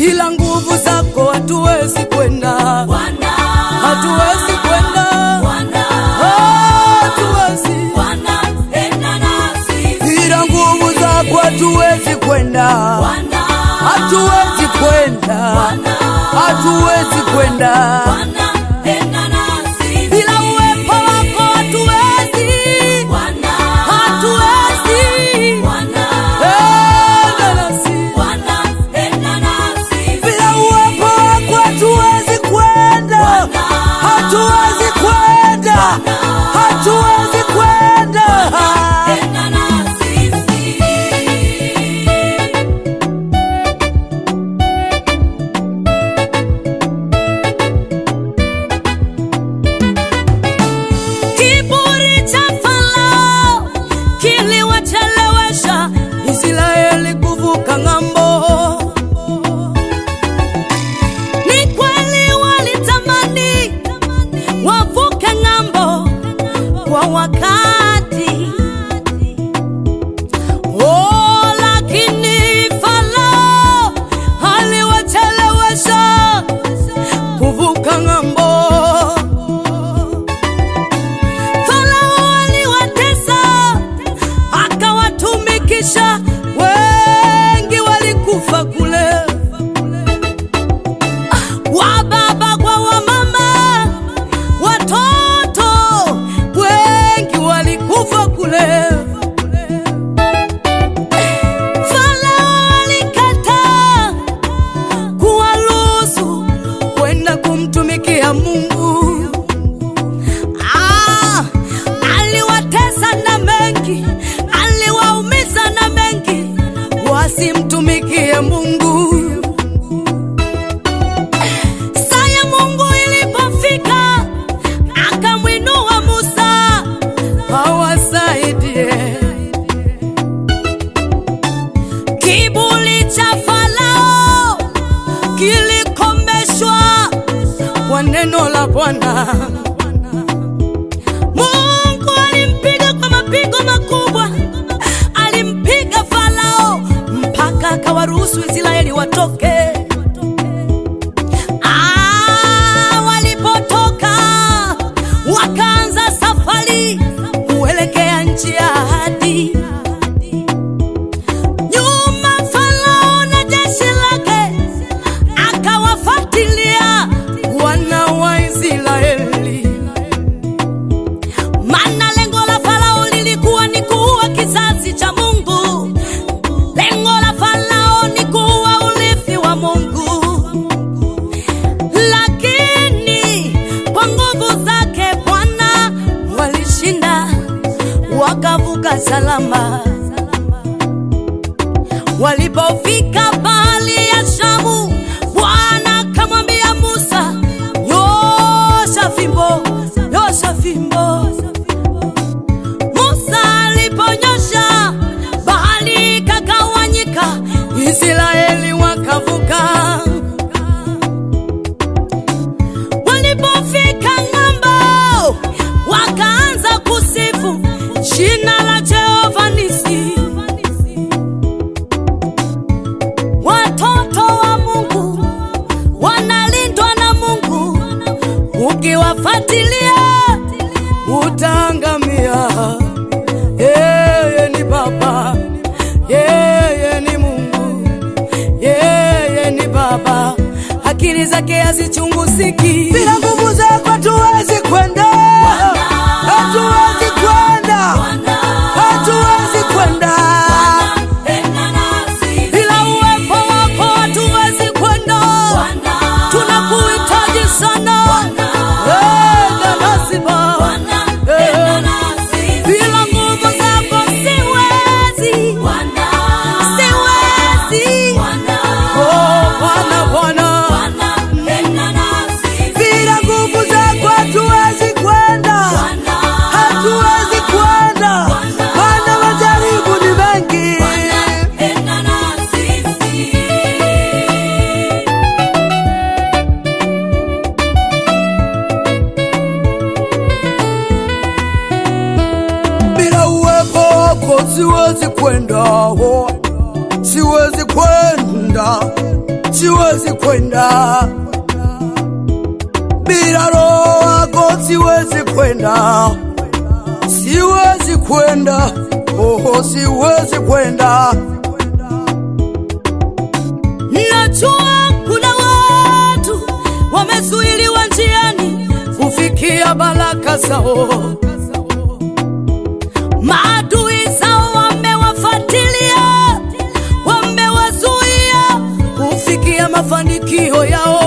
bila nguvu zako hatuwezi kwenda, Bwana, hatuwezi kwenda, Bwana, hatuwezi Bwana, enda nasi. bila nguvu zako hatuwezi kwenda, Bwana, hatuwezi kwenda, Bwana, hatuwezi kwenda Bwana, enda nasi. bila uwepo wako hatuwezi, Bwana, hatuwezi Bwana, enda nasi. Bwana, enda nasi. Bila uwepo wako hatuwezi kwenda, hatuwezi kwenda, hatuwezi kwenda. Enda nasi. Kiburi cha Farao kiliwachelewesha Israeli kuvuka ng'ambo. Ni kweli walitamani wavuke ng'ambo kwa wakati, oh, lakini Farao aliwachelewesha kuvuka ng'ambo. Farao aliwatesa akawatumikisha, wengi walikufa kule, wa baba kwa wamama, watoto wengi walikufa kule. Farao alikataa kuwaruhusu kwenda kumtumikia Mungu. Ah, aliwatesa na mengi, aliwaumiza na mengi, wasimtumikie Mungu. Saa ya Mungu ilipofika, akamwinua Musa awasaidie. Kiburi cha Farao kilikomeshwa kwa neno la Bwana. Mungu alimpiga kwa mapigo makubwa, alimpiga Farao mpaka akawaruhusu Israeli watoke. Ah, walipotoka wakaanza safari kuelekea nchi ya ahadi. Nyuma Farao na jeshi lake akawafuatilia wana wa Israeli. Maana lengo la Farao lilikuwa ni kuua kizazi cha Mungu. Lengo la Farao ni kuua urithi wa Mungu. Lakini kwa nguvu zake Bwana walishinda, wakavuka salama. Walipofika bahari ya Shamu, Bwana akamwambia Musa, nyosha fimbo, nyosha fimbo. Musa aliponyosha, bahari ikagawanyika, Israeli wakavuka. Walipofika ng'ambo, wakaanza kusifu jina la Jehova Nisi. Watoto wa Mungu wanalindwa na Mungu, ukiwafuatilia utaangamia. Yeye ni Baba, yeye ni Mungu, yeye ni Baba, akili zake hazichunguziki. Bila nguvu zako hatuwezi kwenda, hatuwezi kwenda, hatuwezi kwenda. Enda nasi. Bila uwepo wako hatuwezi kwenda, tunakuhitaji sana. Enda nasi Baba. Bwana, enda nasi. Bila nguvu zako siwezi, Bwana, siwezi. Bwana, Oh, Bwana, Bwana. Bwana, enda nasi. Bila nguvu zako hatuwezi kwenda, hatuwezi kwenda, maana majaribu ni mengi. Enda nasi. Bila uwepo wako siwezi kwenda, oh, siwezi kwenda, siwezi kwenda bila roho wako, siwezi kwenda, siwezi kwenda, oh, siwezi kwenda. Najua kuna watu wamezuiliwa njiani kufikia baraka zao, maadui zao wamewafuatilia, wamewazuia kufikia mafanikio yao.